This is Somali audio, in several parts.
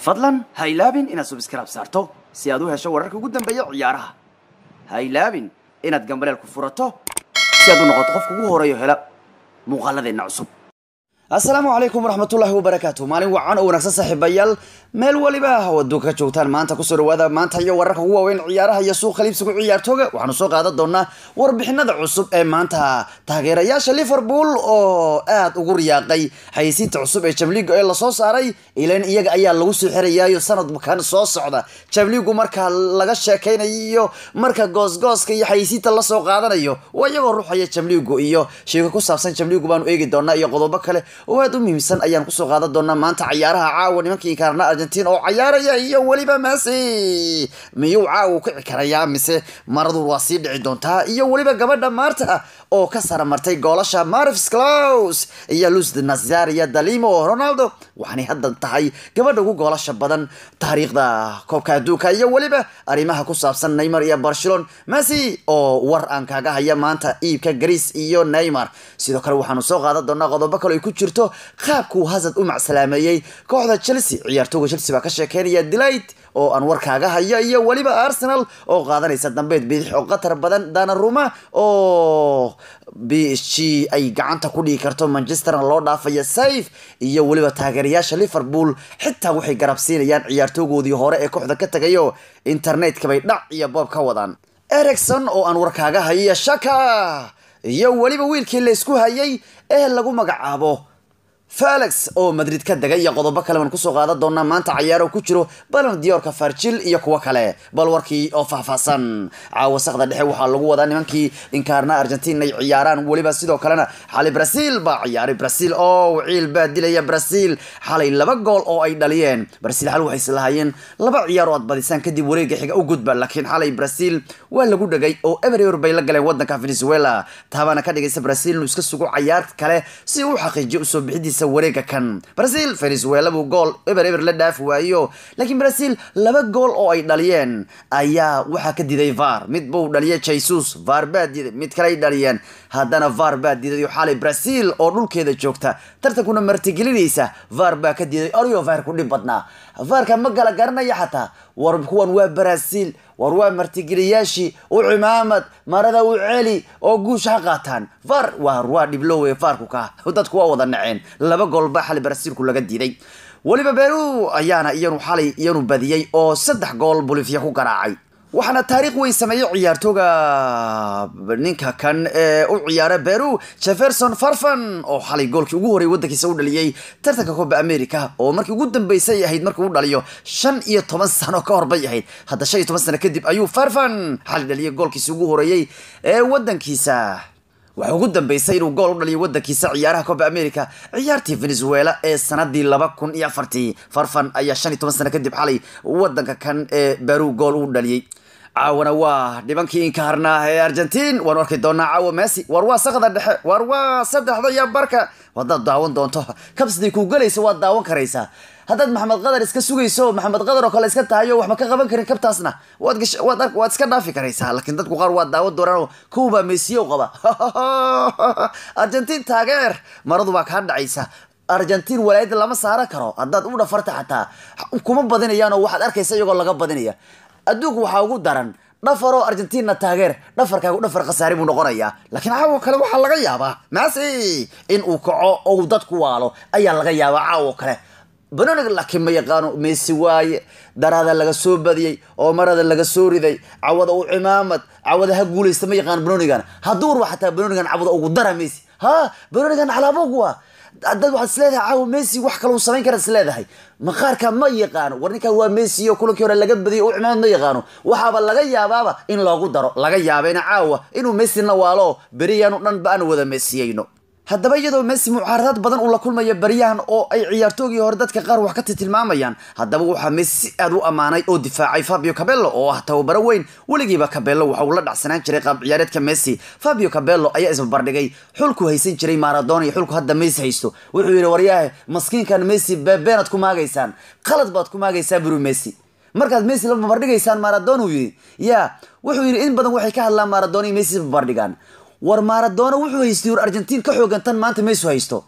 fadlan ha ilaabin inaad subskrab saarto si aad u hesho wararka ugu dambeeya ciyaaraha ha ilaabin inaad gambaleel ku furato si aad u noqoto qofka ugu horeeyo hela muuqaaladeenna cusub assalaamu calaykum waraxmatullaahi wabarakaatu maalin wacan oo wanaagsan saaxiibayaal meel waliba oo adduunka ka joogtaan maanta kusoo dhawaada maanta iyo wararka ugu waaweyn ciyaaraha iyo suuqa liibsiga ciyaartooga waxaanu soo qaadan doonaa warbixinada cusub ee maanta taageerayaasha liverpool oo aad ugu riyaaqay xayisiinta cusub ee jamliga ee lasoo saaray ilan iyaga ayaa lagu soo xirayaayo sanadkan soo socda jamligu marka laga sheekaynayo marka goosgooska iyo xayisiinta lasoo qaadanayo waa iyagoo ruuxaya jamligu iyo sheeko ku saabsan jamligu baanu eegi doonaa iyo qodobo kale oo aad u muhiimsan ayaan kusoo qaadan doonaa maanta cayaaraha caawa nimankii inkaarna argentin oo cayaaraya iyo weliba messi miyuu caawa kici karayaa mise maradu waa sii dhici doontaa iyo weliba gabadha maarta oo ka saramartay goolasha marvis claus iyo lus nazaria dalimo ronaldo waxaanay haddan tahay gabadha ugu goolasha badan taariikhda koobka adduunka iyo weliba arrimaha ku saabsan neymar iyo barcelon messi oo war aan kaaga haya maanta iibka greece iyo neymar sidoo kale waxaanu soo qaadan doonaa qodobo kale ay ku jirto qaabkuu hazard u macsalaameeyey kooxda chelsea ciyaartooga chelsea baa ka sheekeynaya delight oo aan warkaaga hayo iyo weliba arsenal oo qaadanaysa dambeed bidix oo qatar badan danaruma oo b g ay gacanta ku dhigi karto manchesterna loo dhaafayo safe iyo weliba taageerayaasha liverpool xitaa waxay garabsiinayaan ciyaartoogoodii hore ee kooxda ka tagayo internetka bay dhac iyo boob ka wadaan ericson oo aan warkaaga hayo shaka iyo weliba wiilkii la isku hayay ee lagu magacaabo felix oo madrid ka degay iyo qodobo kale baan kusoo qaadan doonaa maanta cayaaro ku jiro balon diorka farjil iyo kuwo kale bal warkii oo faahfaahsan caawa sakda dhexe waxaa lagu wadaa nimankii inkaarna argentin ay ciyaaraan weliba sidoo kalena xalay brazil baa ciyaaray brazil oo ciil baa dilaya brazil xalay laba gool oo ay dhaliyeen brazil xal waxay islahaayeen laba ciyaar oo aad badisaan kadib wareega xiga u gudba laakiin xalay brazil waa lagu dhegay oo eber eber bay la galeen wadanka venezuela taabaana ka dhigaysa brazil inuu iska sugo cayaar kale si uu xaqiijiyo usoo bixidiisa wareega kan brazil venezuela buu gool eber eber la dhaafi waayo laakiin brazil laba gool oo ay dhaliyeen ayaa waxaa ka diiday var mid buu dhaliyay jesus var baa diiday mid kale ay dhaliyeen haddana var baa diiday xalay brazil oo dhulkeeda joogta tartankuna martigelinaysa var baa ka diiday oryo var ku dhib badnaa varka ma gala garanaya xataa war kuwan waa brazil war waa martigeliyaashii u cimaamad marada u celi oo guusha ha qaataan var war waa dhiblowe varku ka dadku waa wada naceen laba gool baa xalay brazilku laga diiday weliba beru ayaana iyanu xalay iyanu badiyey oo saddex gool bolivia ku garaacay waxaana taariikh weyn sameeyey ciyaartooga ninka kan ee u ciyaara beru jefferson farfan oo xalay goolkii ugu horey wadankiisa u dhaliyey tartanka koba america oo markii ugu dambeysay ahayd markii u dhaliyo shan iyo toban sano ka hor bay ahayd hadda shan iyo toban sano kadib ayuu farfan xalay dhaliyay goolkiisi ugu horeeyey ee wadankiisa waxaa ugu dambeysay inuu gool u dhaliyo wadankiisa ciyaaraha coba america ciyaartii venezuela ee sanadii laba kun iyo afartii farfan ayaa shan iyo toban sano kadib xalay wadanka kan ee beru gool u dhaliyey caawana waa dhibankii inkaarnaa ee argentin waanu arki doonaa caawa messi war waa sakda dhexe war waa saddexda iyo barka haddaad daawan doonto kabsiday kuu gelaysa waad daawan karaysaa haddaad maxamed qadar iska sugayso maxamed qadar oo kale iska tahayo waxba ka qaban karin kabtaasna waad waad iska dhaafi karaysaa laakiin dadku qaar waa daawan doonaan kuwbaa mesiyo qaba argentin taageer maradu baa kaa dhacaysa argentin walaayada lama saaran karo haddaad u dhafarta xataa kuma badinayaan oo waxaad arkaysa iyagoo laga badinaya adduunku waxaa ugu daran dhafaroo argentina taageer dhafarkaagu dhafar khasaari buu noqonayaa laakiin caawo kale waxaa laga yaabaa maasi in uu kaco ou dadku waalo ayaa laga yaabaa caawo kale banoniga laakiin ma yaqaano messi waaye daraada laga soo badiyey oo marada laga soo riday cawada u cimaamad cawada ha guulaysta ma yaqaano banonigan hadduu warba xataa banonigan cawada ugu dara messi ha banonigan calaabogu waa dad waxaad isleedahay caawa messi wax kale uu samayn karaad isleedahay maqaarka ma yaqaano war ninkan waa messi oo kulankii hore laga badiyay u cimaamad ma yaqaano waxaaba laga yaabaaba in loogu daro laga yaabayna caawa inuu messina waalo beriyaanu dhan ba aan wada messiyeyno haddaba iyadoo messi mucaaradaad badan uu la kulmayo baryahan oo ay ciyaartoogii hore dadka qaar wax ka tilmaamayaan haddaba waxaa messi si aad u ammaanay oo difaacay fabio cabello oo ah tababaro weyn weligiiba cabello waxa uu la dhacsanaan jiray qaab ciyaareedka messi fabio cabello ayaa isbarbardhigay xulku haysan jiray maradona iyo xulku hadda messi haysto wuxuu yidhi waryahe maskiinkan messi beebeenaad ku maagaysaan qalad baad ku maagaysaan buru messi markaad messi la barbardhigaysaan maradona uu yidhi ya wuxuu yidhi in badan waxay ka hadlaan maradona iyo messi barbardhigaan war maradona wuxuu haystay war argentiin ka xoogan tan maanta messi haysto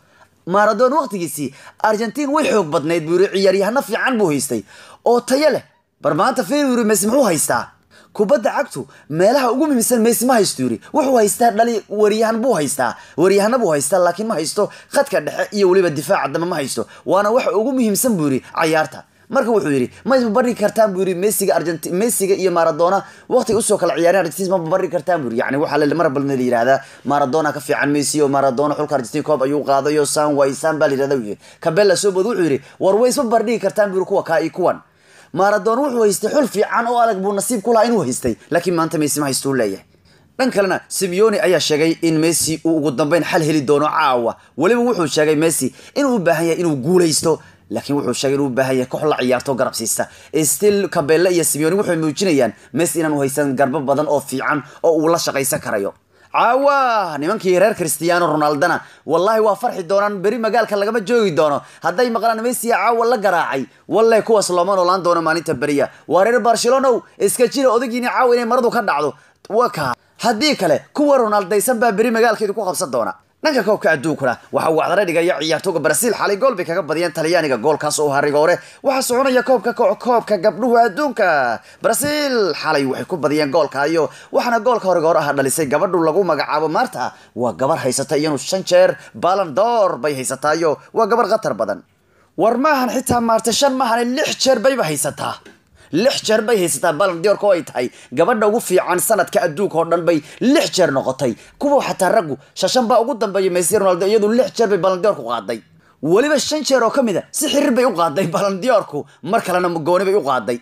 maradona waqtigiisii argentiin way xoog badnayd buu yiri ciyaaryahano fiican buu haystay oo tayo leh bar maanta fiir yiri messi muxuu haystaa kubadda cagtu meelaha ugu muhiimsan messi ma haysto yiri wuxuu haystaa dhali wariyahan buu haystaa wariyahana buu haystaa laakiin ma haysto khadka dhexe iyo weliba difaaca dambe ma haysto waana waxa ugu muhiimsan buu yiri cayaarta marka wuxuu yidhi ma isbabari kartaan buu yidhi messiga argenti messiga iyo maradona waqti usoo kala ciyaareen argentin ma babari kartaan buu yidhi yani waxaa la mar balna la yidhahdaa maradona ka fiican messi oo maradona xulka argentin koob ayuu qaadayo san way san baa la yidhahda buu yidhi kabella soo bood wuxuu yidhi war way isba bardhigi kartaan buu yidhi kuwa kaa iyo kuwan maradona wuxuu haystay xul fiican oo adag buu nasiib ku lahaa inuu haystay laakiin maanta messi ma haysto u leeyahay dhan kalena simeone ayaa sheegay in messi uu ugu dambeyn xal heli doono caawa weliba wuxuu sheegay messi inuu u baahan yahay inuu guulaysto laakiin wuxuu sheegay inuu u baahan yahay koox la ciyaarto garab siista still kabelle iyo simeone waxay muujinayaan messi inaanu haysan garbo badan oo fiican oo uu la shaqaysan karayo caawa nimankii reer cristiano ronaldana wallahi waa farxi doonaan beri magaalka lagama joogi doono hadday maqlaan messi caawa la garaacay wallahi kuwaas looma noolaan doono maalinta beriya waa reer barcelonow iska jira odagiini caawa inay maradu ka dhacdo wa ka haddii kale kuwa ronaldaysan baa beri magaalkeedu ku qabsan doona dhanka koobka adduunkuna waxaa wacdara dhigaya ciyaartooga brasiil xalay gool bay kaga badiyeen talyaaniga goolkaas oo harigoore waxaa soconaya koobka koobka gabdhuhu adduunka brasiil xalay waxay ku badiyeen goolka iyo waxaana goolka horigoor ah dhalisay gabadhu lagu magacaabo maarta waa gabar haysata iyanu shan jeer balan door bay haysataayo waa gabar khatar badan war maahan xitaa maarta shan maahan lix jeer bayba haysataa lix jeer bay haysataa balandiorka oo ay tahay gabadha ugu fiican sanadka adduunka oo dhan bay lix jeer noqotay kuwa xataa raggu shashan baa ugu dambeeya messi ronaldo iyadu lix jeer bay balandiorku qaaday weliba shan jeer oo ka mid a si xiriir bay u qaaday balandiorku mar kalena gooni bay u qaaday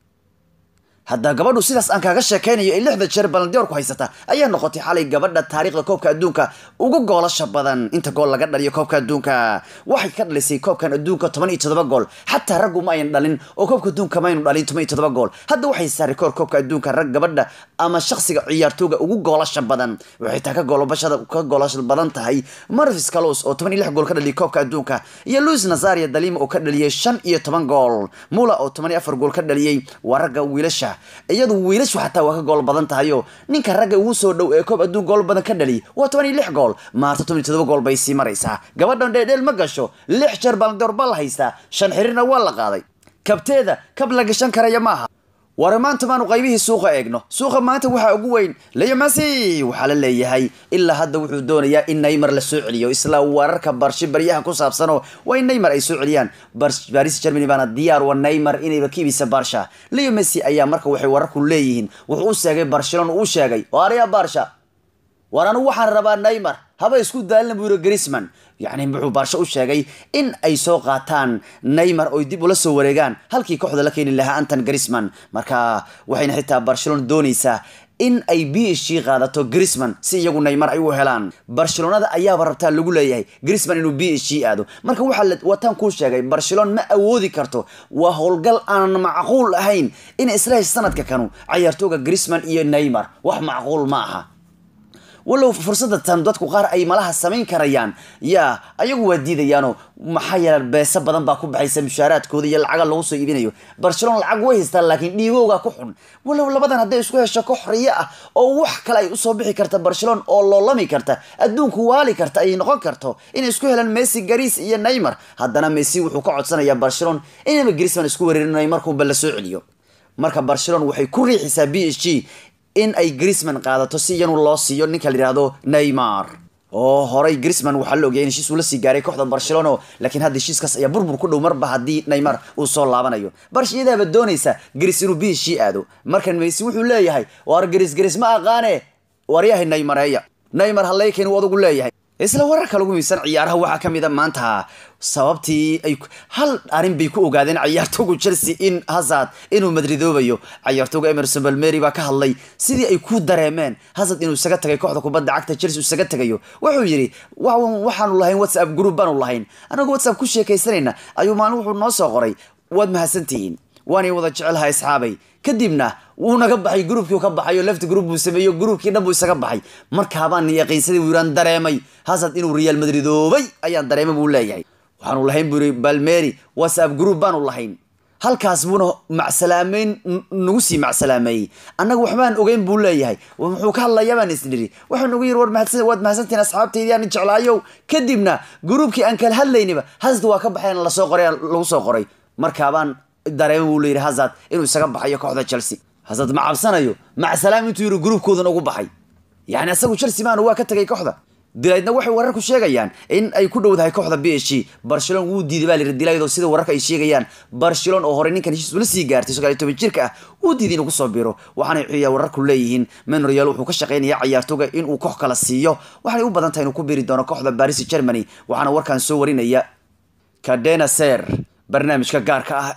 hadda gabadhu sidaas aan kaaga sheekaynayo ee lixda jeer balandiorku haysata ayaa noqotay xalay gabadha taariikhda koobka adduunka ugu goolasha badan inta gool laga dhaliyo koobka adduunka waxay ka dhalisay koobkan adduunka toban iyo todoba gool xataa raggu ma ayan dhalin oo koobka adduunka maynu dhalin toban iyo todoba gool hadda waxay saaray koor koobka adduunka rag gabadha ama shakhsiga ciyaartooga ugu goolasha badan waxay taa ka goolbashada ka goolasha badan tahay marvis calos oo toban iyo lix gool ka dhaliyay koobka adduunka iyo luis nazaria dalima oo ka dhaliyay shan iyo toban gool mula oo toban iyo afar gool ka dhaliyay waa ragga wiilasha iyadu wiilashu xataa waa ka gool badan tahayo ninka ragga ugu soo dhow ee koob adduun gool badan ka dhaliy waa toban iyo lix gool maarta toban iyo todoba gool bay sii maraysaa gabadhan dheedheel ma gasho lix jeer balandoor baa la haystaa shan xiriirna waa la qaaday kabteeda kab la gashan karaya maaha war maanta maanu qaybihii suuqa eegno suuqa maanta waxaa ugu weyn leo messi waxaa la leeyahay ilaa hadda wuxuu doonayaa in neymar la soo celiyo isla wararka barshi baryaha ku saabsanoo waa in neymar ay soo celiyaan baris germany baana diyaar wa neymar inayba ka ibisa barsha leo messi ayaa marka waxay wararku leeyihiin wuxuu u sheegay barcelona uu sheegay oo arya barsha war anigu waxaan rabaa neymar haba isku daalina buu yiri grisman yacni wuxuu baarsho u sheegay in ay soo qaataan neymar oy dib ula soo wareegaan halkii kooxda la keeni lahaa anton grisman marka waxayna xitaa barcelona doonaysaa in ay b h g qaadato grisman si iyagu neymar ay u helaan barcelonada ayaaba rabtaa lagu leeyahay grisman inuu b h g aado marka waxaa wataan kuu sheegay barcelona ma awoodi karto waa howlgal aan macquul ahayn in isla sanadka kanu cayaartooga grisman iyo neymar wax macquul ma aha walow fursadda tan dadku qaar ay malaha samayn karayaan yaa ayagu waa diidayaano maxaa yeela beesa badan baa ku baxaysa mushaaraadkooda iyo lacaga lagu soo iibinayo barcelona lacag way haystaan laakiin dhiigowgaa ku xun walow labadan hadday isku hesho koox riyo ah oo wax kale ay usoo bixi karta barcelona oo loolami karta adduunku waali karta ay noqon karto inay isku helaan messi garis iyo neymar haddana messi wuxuu ka codsanayaa barcelona inaba grisman isku wereerin neymarkunba la soo celiyo marka barcelona waxay ku riixisaa b h g in ay grisman qaadato si iyanu loo siiyo ninka la yihahdo neymar oo horay grisman waxaa la ogyahay in heshiis uu la sii gaaray kooxda barcelona laakiin hadda heshiiskaas ayaa burbur ku dhow marba haddii neymar uu soo laabanayo barsh iyadaaba doonaysa gris inuu b h g aado markan messi wuxuu leeyahay war gris gris ma aqaane waryahay neymareeya neymar hallayken uu adugu leeyahay isla wararka lagu miisan ciyaaraha waxaa ka mid a maanta sababtii ay hal arrin bay ku ogaadeen ciyaartooga chelsea in hazard inuu madridoobayo ciyaartooga emerson balmeri baa ka hadlay sidii ay ku dareemeen hazard inuu isaga tagay kooxda kubadda cagta chelsea isaga tagayo wuxuu yidhi waxaanu lahayn whatsapp group baanu lahayn anagoo whatsapp ku sheekaysanayna ayuu maalin wuxuu noo soo qoray waad mahadsantihiin waanay wada jecelahay asxaabay kadibna wuu naga baxay gruubkii ka baxay oo left group buu sameeyo gruubkii dhan buu isaga baxay markaabaan yaqiinsadii buu yiraan dareemay hazard inuu real madridoobay ayaan dareemay buu leeyahay waxaanu lahayn buu yiri balmeri whatsapp group baanu lahayn halkaas buuna macsalaameyn nagu sii macsalaameeyey annaga waxbaan ogeyn buu leeyahay muxuu ka hadlayaa baan isnidhi waxaa nagu yiri war mahadsan waad mahadsantihin asxaabtaydii aan jeclaayow kadibna gruubkii aan kala hadlaynaba hasad waa ka baxeen lasoo qoray lagu soo qoray markaabaan dareema buu layidhi hazard inuu isaga baxayo kooxda chelsea hazard ma cabsanayo macsalaam intuu yidhi gruubkoodan ugu baxay yani asagu chelsea maana waa ka tegay kooxda dilaydna waxay wararku sheegayaan in ay ku dhowdahay kooxda b h g barcelon wuu diiday baa layidhi dilayd oo sida wararka ay sheegayaan barcelon oo horey ninkan heshiis ula sii gaartay sagaal iyo toban jirka ah wuu diiday inuu kusoo biro waxaanay xiya wararku leeyihiin menorial wuxuu ka shaqaynaya cayaartooga inuu koox kala siiyo waxaanay u badan tahay inuu ku biri doono kooxda paris germany waxaana warkan soo warinaya cadena ser barnaamijka gaarka ah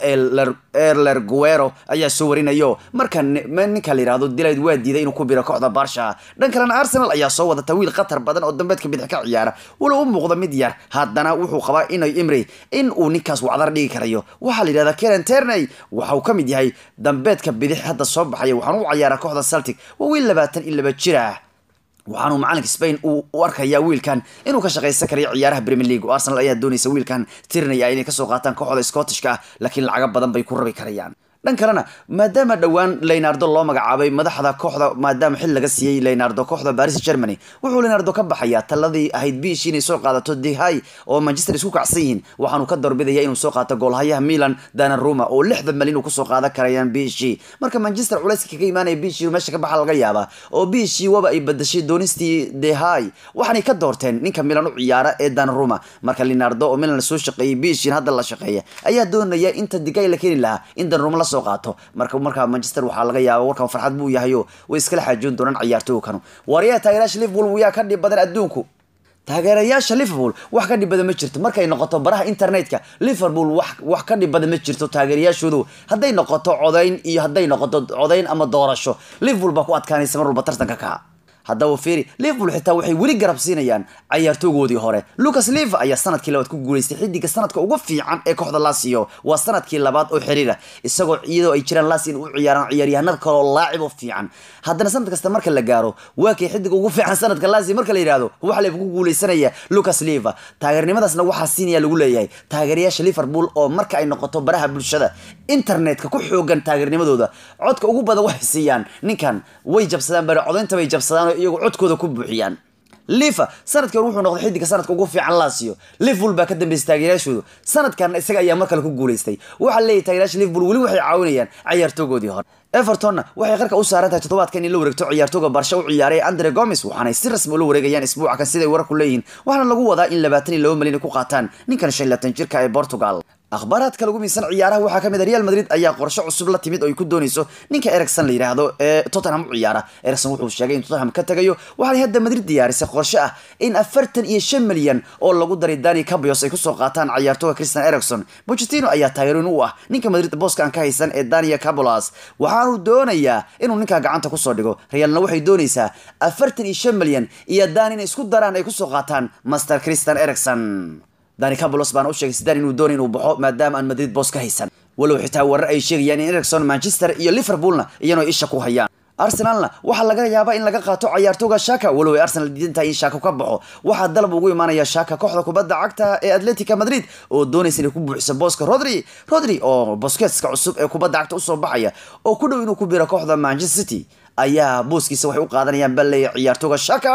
ee lerguero ayaa soo warinayo marka ninka la yihahdo dilayd waa diiday inuu ku biro kooxda barsha dhan kalena arsenal ayaa soo wadata wiil khatar badan oo dambeedka bidix ka ciyaara walow u muuqda mid yar haddana wuxuu qabaa inay imri in uu ninkaas wacdar dhigi karayo waxaa la yidhahdaa karen terney waxa uu ka mid yahay dambeedka bidix hadda soo baxaya waxaana u cayaaraa kooxda celtic waa wiil labaatan iyo laba jir ah waxaanuu macalinka spain uu u arkayaa wiilkan inuu ka shaqaysan karayo ciyaaraha premier league oo arsenal ayaa doonaysa wiilkan tirnaya inay kasoo qaataan kooxda scottishka ah laakiin lacago badan bay ku rabi karayaan dhan kalena maadaama dhowaan leonardo loo magacaabay madaxda kooxda maadaama xil laga siiyey leonardo kooxda paris germany wuxuu leonardo ka baxayaa taladii ahayd biish inay soo qaadato dehay oo manchester isku kacsan yihiin waxaanu ka doorbidaya inuu soo qaato goolhayaha milan danaruma oo lixdan malin uu kusoo qaadan karayaan biishi marka manchester culayska kaga imaanaya biishi meesha ka baxa laga yaabaa oo biishi waba ay badashay doonistii dehay waxaanay ka doorteen ninka milan u ciyaara ee danaruma marka leonardo oo milan soo shaqeeyey biishin hadda la shaqeeya ayaa doonaya inta digay la keeni lahaa in danaruma la qaato marka markaa manchester waxaa laga yaaba warkan farxad buu yahayo way iskala xaajoon doonaan ciyaartooga kanu waryaha taageerayaasha liverpool yaa ka dhib badan adduunku taageerayaasha liverpool wax ka dhib badan ma jirto markay noqoto baraha internetka liverpool wax wax ka dhib badan ma jirto taageerayaashoodu hadday noqoto codayn iyo hadday noqoto codayn ama doorasho liverpool baa ku adkaanaysa mar walba tartanka kaa haddaba feri liverpool xitaa waxay weli garab siinayaan cayaartoogoodii hore lucas liva ayaa sanadkii labaad ku guuleystay xidiga sanadka ugu fiican ee kooxda lasio waa sanadkii labaad oo xiriira isagoo iyadoo ay jiraan las in u ciyaaraan ciyaaryahanada kaloo laacib oo fiican haddana sanad kasta marka la gaaro waa kay xidiga ugu fiican sanadka lasi marka la yidhahdo waxa layba ku guuleysanaya lucas liva taageernimadaasna waxaa siinaya lagu leeyahay taageerayaasha liverpool oo marka ay noqoto baraha bulshada internetka ku xoogan taageernimadooda codka ugu badan waxay siiyaan ninkan way jabsadaan bare codaynta bay jabsadaan iyagu codkooda ku buuxiyaan lifa sanadkii hore wuxuu noqday xidiga sanadka ugu fiican lasio liverpool baa ka dambeysay taageerayaashoodu sanadkan isaga ayaa mar kale ku guuleystay waxaa leeyahy taageerayaasha liverpool weli waxay caawinayaan ciyaartoogoodii hore evertonna waxay qarka u saaran tahay toddobaadkan in la wareegto ciyaartooga barsha u ciyaaray andre gomes waxaanay si rasmi ula wareegayaan isbuuca kan siday wararku leeyihiin waxaana lagu wadaa in labaatan iyo laba malyan ay ku qaataan ninkan shan iyo labaatan jirka ee portugal akhbaaraadka lagu miisan ciyaaraha waxaa ka mid a real madrid ayaa qorshe cusub la timid oo ay ku doonayso ninka ericson la yidhaahdo ee tottenham u ciyaara ericson wuxuu sheegay in tottenham ka tagayo waxaanay hadda madrid diyaarisay qorshe ah in afartan iyo shan milyan oo lagu daray dani cabios ay kusoo qaataan ciyaartooga christian ericson pochettino ayaa taageerin u ah ninka madrid booska aan ka haysan ee dania cabolas waxaanu doonayaa inuu ninkaa gacanta kusoo dhigo realna waxay doonaysaa afartan iyo shan milyan iyo dan inay isku daraan ay kusoo qaataan master christian ericson dani cabolos baana u sheegay sidan inuu doonay inuu baxo maadaama aan madrid boos ka haysan walow xitaa warar ay sheegayaan in ericson manchester iyo liverpoolna iyano isha ku hayaan arsenalna waxaa laga yaabaa in laga qaato cayaartooga shaka walow ay arsenal diidan tahay in shaka ka baxo waxaa dalab ugu imaanaya shaka kooxda kubadda cagta ee atletica madrid oo doonaysa inay ku buuxiso booska rodri rodri oo boskeska cusub ee kubadda cagta usoo baxaya oo ku dhow inuu ku biro kooxda manchester city ayaa booskiisa waxay u qaadanayaan baleeya ciyaartooga shaka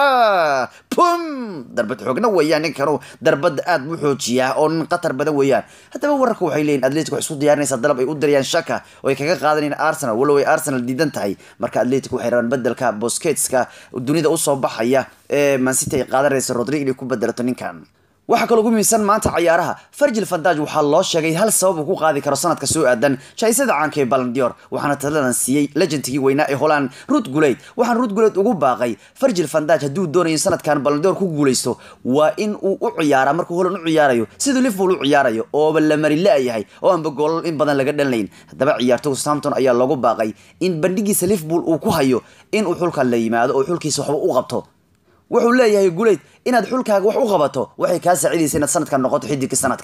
pum darbad xoogna weeyaan ninkanu darbadda aad buu xoojiyaa oo nin khatar badan weeyaan haddaba wararka waxay leeyihin atletic waxay isku diyaarinaysaa dalab ay u dirayaan shaka oo ay kaga qaadanayaan arsenal walow ay arsenal diidan tahay marka atletic waxay rabaan bedelka bosketska dunida usoo baxaya ee mancity ay qaadanaysa rodri inay ku bedelato ninkan waxaa kaloo ugu miisan maanta cayaaraha farjil fandaj waxaa loo sheegay hal sabab uu ku qaadi karo sanadka soo aadan shaisada caanka ee balandior waxaana taladan siiyey legendkii weynaa ee holand ruud guleyd waxaana ruud guleyd ugu baaqay farjil fandaj hadduu doonayo in sanadkan balandior ku guuleysto waa in uu u ciyaara markuu holand u ciyaarayo siduu liverpool u ciyaarayo ooba la mari la-yahay oo aanba goolal in badan laga dhanlayn haddaba ciyaartooga southampton ayaa loogu baaqay in bandhigiisa liverpool uu ku hayo inuu xulka la yimaado oo xulkiisa waxba u qabto wuxuu leeyahay guleyd inaad xulkaaga wax u qabato waxay kaa saacidaysa inaad sanadkan noqoto xidigka sanadka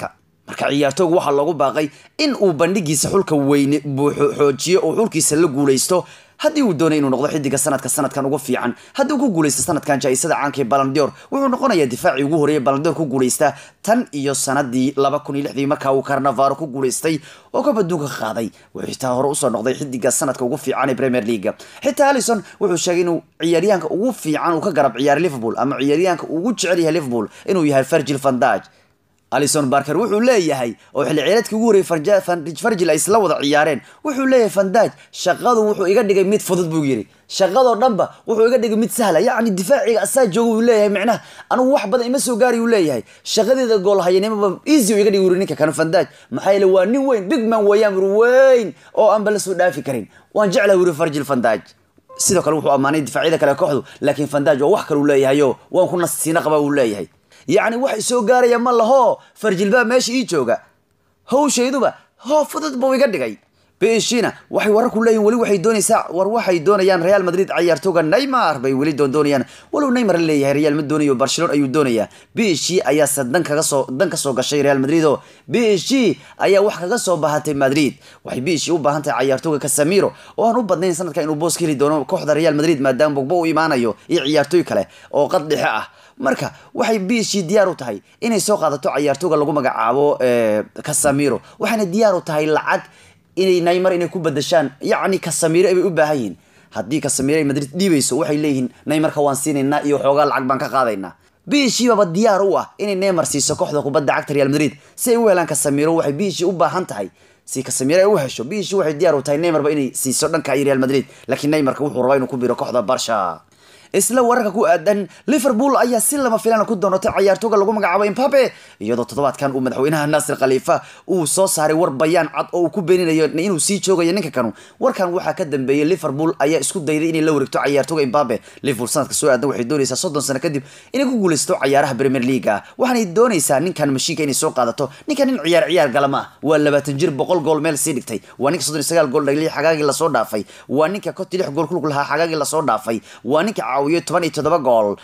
marka ciyaartooga waxaa loogu baaqay in uu bandhigiisa xulka weyne buuxo xoojiyo oo xulkiisa la guuleysto haddii uu doonay inuu noqdo xidiga sanadka sanadkan ugu fiican haddii uu ku guuleysto sanadkan jaa-isada caanka ee balandior wuxuu noqonayaa difaacii ugu horreeyay balandior ku guuleysta tan iyo sanadii laba kun iyo lixdii markaa uu carnavaro ku guuleystay oo ka baduunka ka qaaday wuxuu xitaa hore usoo noqday xidiga sanadka ugu fiican ee premier leaga xitaa alison wuxuu sheegay inuu ciyaaryahanka ugu fiican uu ka garab ciyaaray liverpool ama ciyaaryahanka ugu jecel yahay liverpool inuu yahay virgil van dijk alison barker wuxuu leeyahay oo xilli ciyaareedkii ugu horreeyay farjil ay isla wada ciyaareen wuxuu leeyahay fandaj shaqadu wuxuu iga dhigay mid fudud buu yidhi shaqadoo dhanba wuxuu iga dhigay mid sahla yacni difaaciga asaa jooga uu leeyahay micnaha anigu wax badan ima soo gaari uu leeyahay shaqadeeda gool hayanimaba easy uu iga dhigi wuri ninka kanu fandaj maxaa yeele waa nin weyn big man weeyaan wuri weyn oo aanba la soo dhaafi karin waan jeclahay wuri farjil fandaj sidoo kale wuxuu ammaanay difaacyada kale kooxdu laakiin fandaj waa wax kale uu leeyahayo waan ku nasiina qaba uu leeyahay yacni wax isoo gaaraya ma laho farjilbaa meesha ii jooga hawshayduba hoo fudud buu iga dhigay beshina waxay wararku leeyihin weli waxay doonaysaa war waxay doonayaan real madrid ciyaartooga neymar bay weli doondoonayaan walow neymar la leeyahay real ma doonayo barcelona ayuu doonayaa beshi ayaase dan kaga soo dan ka soo gashay real madrid oo beshi ayaa wax kaga soo bahatay madrid waxay beshi u baahan tahay ciyaartooga casamiro oo aan u badnayn sanadka inuu boos ka heli doono kooxda real madrid maadaama bogbo u imaanayo iyo ciyaartooy kale oo qad dhexe ah marka waxay biishii diyaar u tahay inay soo qaadato ciyaartooga lagu magacaabo casamiro waxayna diyaar u tahay lacag inay neymar inay ku badashaan yacni casamiro bay u baahan yihiin haddii casamiro ay madrid dhiibayso waxay leeyihiin neymarka waan siinaynaa iyo xoogaa lacag baan ka qaadaynaa biishiibaba diyaar u ah inay neymar siiso kooxda kubadda cagta real madrid si ay u helaan casamiro waxay biishii u baahan tahay si casamiro ay u hesho biishii waxay diyaar u tahay neymarba inay siiso dhanka iyo real madrid laakiin neymarka wuxuu rabaa inuu ku biro kooxda barsha isla wararka ku aadan liverpool ayaa si lama filaan ku doonatay ciyaartooga lagu magacaabo imbabe iyadoo toddobaadkan uu madaxweynaha naasir khaliifa uu soo saaray war bayaan cad oo uu ku beeninayo inuu sii joogayo ninka kanu warkan waxaa ka dambeeyey liverpool ayaa isku dayday inay la wareegto ciyaartooga imbabe liverpool sanadka soo aadan waxay doonaysaa soddon sano kadib inay ku guulaysto ciyaaraha premier leaga waxaanay doonaysaa ninkan mashiinka inay soo qaadato ninkan nin ciyaar ciyaar galama ah waa labaatan jir boqol gool meel sii dhigtay waa ninka soddon iyo sagaal gool dhagliyay xagaagii lasoo dhaafay waa ninka konti lix gool kulug lahaa xagaagii lasoo dhaafay waa ninka toban iyo todoba gool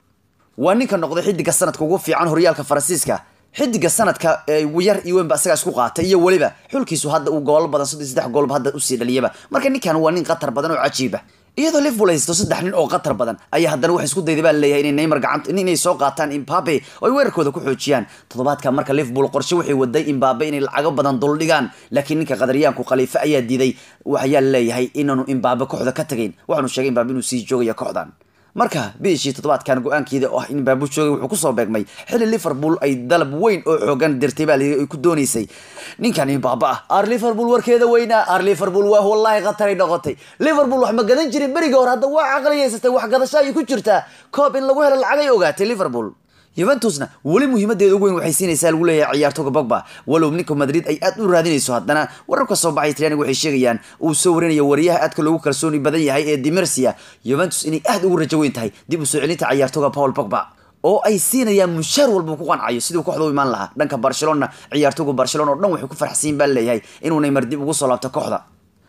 waa ninka noqday xidiga sanadka ugu fiican horyaalka faransiiska xidiga sanadka yar iyo weynba asagaa isku qaatay iyo weliba xulkiisu hadda uu goolo badan soddon saddex goolba hadda usii dhaliyaba marka ninkan waa nin qatar badan oo cajiiba iyadoo liverpool haysto saddex nin oo qatar badan ayaa haddana waxay isku dayday baa leeyahay inay neymar gacanta inay soo qaataan imbabe oo ay weerarkooda ku xoojiyaan toddobaadka marka liverpool qorshe waxay waday imbabe inay lacago badan duldhigaan laakiin ninka qadaryaanku khaliife ayaa diiday waxayaa leeyahay inaanu imbabe kooxda ka tagayn waxaanu sheegay imbabe inuu sii joogayo kooxdan marka bishii toddobaadkan go-aankeeda oo ah in baabu joogay wuxuu kusoo beegmay xilli liverpool ay dalab weyn oo xoogan dirtay baa ay ku doonaysay ninkan imbaaba ah ar liverpool warkeeda weynaa ar liverpool waa wallahi khataray noqotay liverpool wax ma gadan jirin berigii hore hadda waa caqliyaysatay wax gadasho ayay ku jirtaa koob in lagu helo lacag ay ogaatay liverpool yuventusna weli muhiimadeeda ugu weyn waxay siinaysaa lagu leeyahay ciyaartooga bogba walow ninka madrid ay aad u raadinayso haddana wararka soo baxay talyaaniga waxay sheegayaan uu soo warinayo wariyaha aadka loogu kalsooni badan yahay ee dimersia yuventus inay aad ugu rajo weyn tahay dib u soo celinta ciyaartooga paul bogba oo ay siinayaan mushaar walba ku qancayo siduu kooxda u imaan lahaa dhanka barcelona ciyaartooga barcelona oo dhan waxay ku farxsiin baa leeyahay inuu neymar dib ugu soo laabto kooxda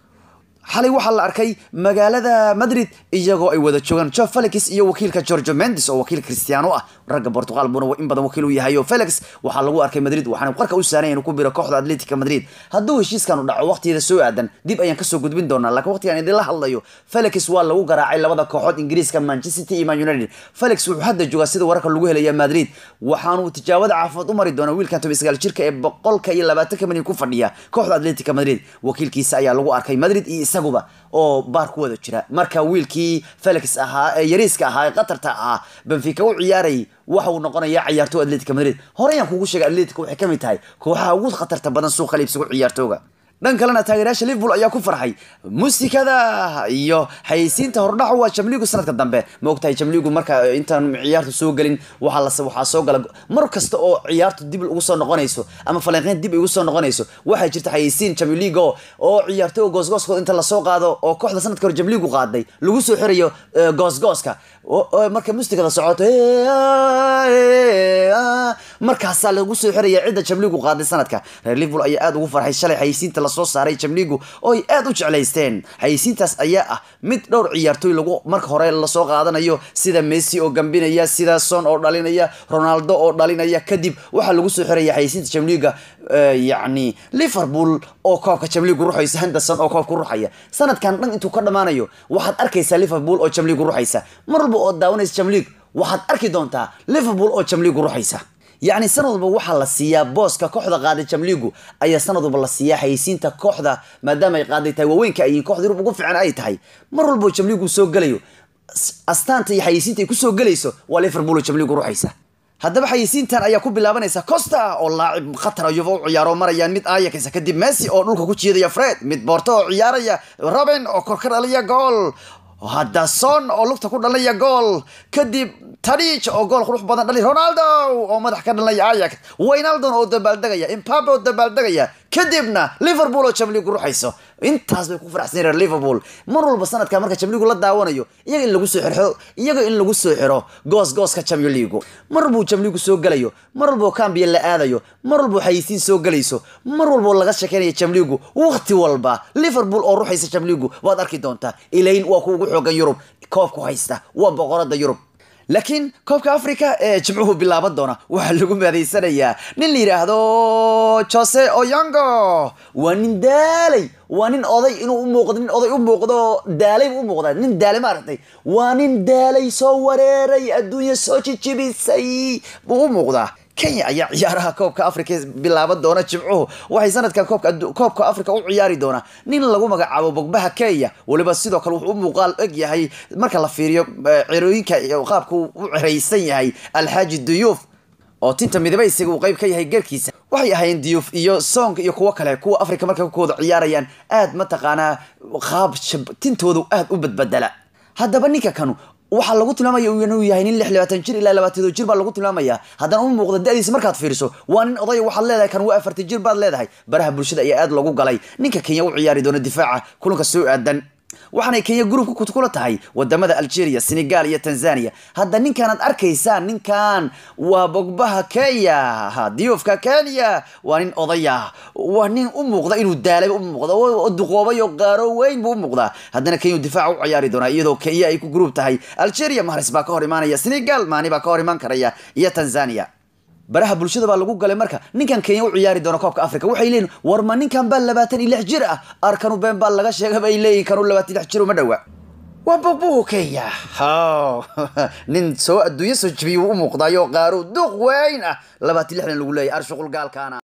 xalay waxaa la arkay magaalada madrid iyagoo ay wada joogaan jo felix iyo wakiilka georgio mendes oo wakiil cristiano ah ragga portugal buna in badan wakiil u yahay oo felix waxaa lagu arkay madrid waxaana qarka u saaranya inuu ku biro kooxda atletica madrid hadduu heshiiskanu dhaco waqtigeeda soo aadan dib ayaan kasoo gudbin doonaa laakiin waqtigan idinla hadlayo felix waa lagu garaacay labada kooxood ingiriiska manchester city iyo man united felix wuxuu hadda joogaa sida wararka lagu helaya madrid waxaanu tijaabada caafimaad u mari doonaa wiilkan toban sagaal jirka ee boqolka iyo labaatanka milyan ku fadhiya kooxda atletica madrid wakiilkiisa ayaa lagu arkay madrid iyo isaguba oo baar ku wada jira marka wiilkii felix ahaa ee yariiska ahaa ee qatarta ahaa benfica u ciyaarayay waxa uu noqonayaa ciyaartooy atletica madrid horeyaan kugu sheegay atletica waxay ka mid tahay kooxaha ugu khatarta badan suuqa liibsigu ciyaartooga dhan kalena taageerayaasha liverpool ayaa ku farxay muusikada iyo xayeysiinta hordhaco waa jamligu sanadka dambe ma ogtahay jamligu marka intaan ciyaartu soo gelin waxaa las waxaa soo gala mar kasta oo ciyaartu dib ugu soo noqonayso ama falanqeyn dib ugu soo noqonayso waxaa jirta xayeysiin jamligo oo ciyaartooga goosgooskooda inta lasoo qaado oo kooxda sanadka hore jamligu qaaday lagu soo xirayo goosgooska marka muusikada socoto markaasaa lagu soo xiraya cidda jamligu qaaday sanadka reer liverpool ayaa aada ugu farxay shalay xayeysiinta lasoo saaray jamligu oo ay aad u jeclaysteen xayeysiintaas ayaa ah mid dhowr ciyaartooy lagu marka hore lasoo qaadanayo sida messi oo gambinaya sida son oo dhalinaya ronaldo oo dhalinaya kadib waxaa lagu soo xiraya xayeysiinta jamliga yacni liverpool oo koobka jamligu ruxaysa henderson oo koobka ruxaya sanadkan dhan intuu ka dhammaanayo waxaad arkaysaa liverpool oo jamligu ruxaysa mar walba oo daawanaysa jamlig waxaad arki doontaa liverpool oo jamligu ruxaysa yacni sanad walba waxaa la siiyaa booska kooxda qaaday jamligu ayaa sanad walba la siiyaa xayeysiinta kooxda maadaama ay qaaday tahay waaweynka ay kooxda yurub ugu fiican ay tahay mar walba oo jamligu soo gelayo astaanta iyo xayeysiinta ay kusoo gelayso waa liverpool oo jamligu ruxaysa haddaba xayeysiintan ayaa ku bilaabanaysa costa oo laacib khatara yuva u ciyaaro marayaan mid ayakaysa kadib messi oo dhulka ku jiidaya fred mid borto oo ciyaaraya robin oo kor ka dhalaya gool hadda son oo lugta ku dhalaya gool kadib tadij oo gool qurux badan dhali ronaldo oo madax ka dhalaya ayax waynaldon oo dabaaldegaya impabe oo dabaaldegaya kadibna liverpool oo jamligu ruxayso intaas bay ku faraxsan reer liverpool mar walba sanadka marka jamligu la daawanayo iyaga in lagu soo xiro iyaga in lagu soo xiro goos gooska champion league mar walbuu jamligu soo gelayo mar walbuu cambiya la aadayo mar walbuu xayisiin soo gelayso mar walbuu laga shekeynaya jamligu waqti walba liverpool oo ruxaysa jamligu waad arki doontaa ilayn waa ku ugu xoogan yurub koobku haysta waa boqorada yurub laakiin koobka africa ee jimcuhu bilaaban doona waxaa lagu maadeysanayaa nin la yidhaahdo jose oyongo waa nin daalay waa nin oday inuu u muuqdo nin oday u muuqdo daalay buu u muuqdaa nin daalay maaragtay waa nin daalay soo wareeray adduunya soo jijibisay buu u muuqdaa kenya ayaa ciyaaraha koobka africa bilaaban doona jimcuhu waxay sanadkan koobka koobka africa u ciyaari doonaa nin lagu magacaabo bogbaha kenya weliba sidoo kale wuxuu u muuqaal eg yahay marka la fiiriyo cirooyinka qaabka u ciraysan yahay alxaaji duyuuf oo tinta midabaysiga uu qayb ka yahay garkiisa waxay ahaayeen diyuuf iyo song iyo kuwo kale kuwa africa markay kooda ciyaarayaan aad mataqaanaa qaab tintoodu aad u badbedela haddaba ninka kanu waxaa lagu tilmaamaya inuu yahay nin lix labaatan jir ilaa labaatan jir baa lagu tilmaamaya haddana u muuqda da-diisa markaad fiiriso waa nin odaya waxaad leedahay kan waa afartan jir baad leedahay baraha bulshada ayaa aad lagu galay ninka kenya u ciyaari doona difaaca kulanka soo aadan waxaanay kenya gruubka kula tahay wadamada algeria senegal iyo tanzania hadda ninkaanaad arkaysaan ninkan waa bogbaha kenya diyuufka kenya waa nin odaya waa nin u muuqda inuu daalay u muuqda oo duqoobay oo qaaro weyn buu u muuqdaa haddana kenya difaaca u ciyaari doonaa iyadoo kenya ay ku gruub tahay algeria mahres baa ka hor imaanaya senegal maani baa ka hor imaan karaya iyo tanzania baraha bulshada baa lagu galay marka ninkan kenya u ciyaari doona koobka africa waxay leeyihin war ma ninkan baa labaatan iyo lix jir ah arkanu been baa laga sheega bay leeyihin kanu labaatan lix jir uma dhowa waa bogbuhu kenya haw nin soo adduunyo soo jibiyuu u muuqdayo qaaro duq weyn ah labaatan lixdan lagu leeyahy arshuqul gaalkaana